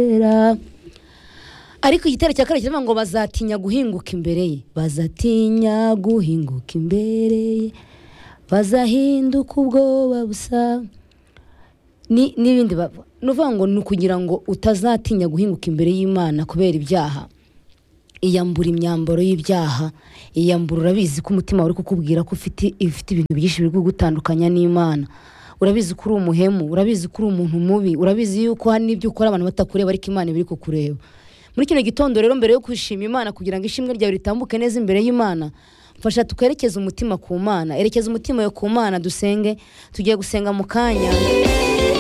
wirera ariko igitero cya kabiri kivuga ngo bazatinya guhinguka imbere ye bazatinya guhinguka imbere ye bazahinduka ubwoba busa ni- n'ibindi bavuga ni ukuvuga ngo ni ukugira ngo utazatinya guhinguka imbere y'imana kubera ibyaha iyambura imyambaro y'ibyaha iyambura urabizi ko umutima wawe uri kukubwira ko ufite ifite ibintu byinshi biri kugutandukanya n'imana urabizi ko uri umuhemu urabizi ko uri umuntu mubi urabizi yuko hari n'ibyo ukora abantu batakureba ariko imana iba iri kukureba muri kino gitondo rero mbere yo kwishima imana kugira ngo ishimwe ryawe ritambuke neza imbere y'imana mfasha twerekeze umutima ku mana erekeza umutima wawe ku mana dusenge tugiye gusenga mu kanya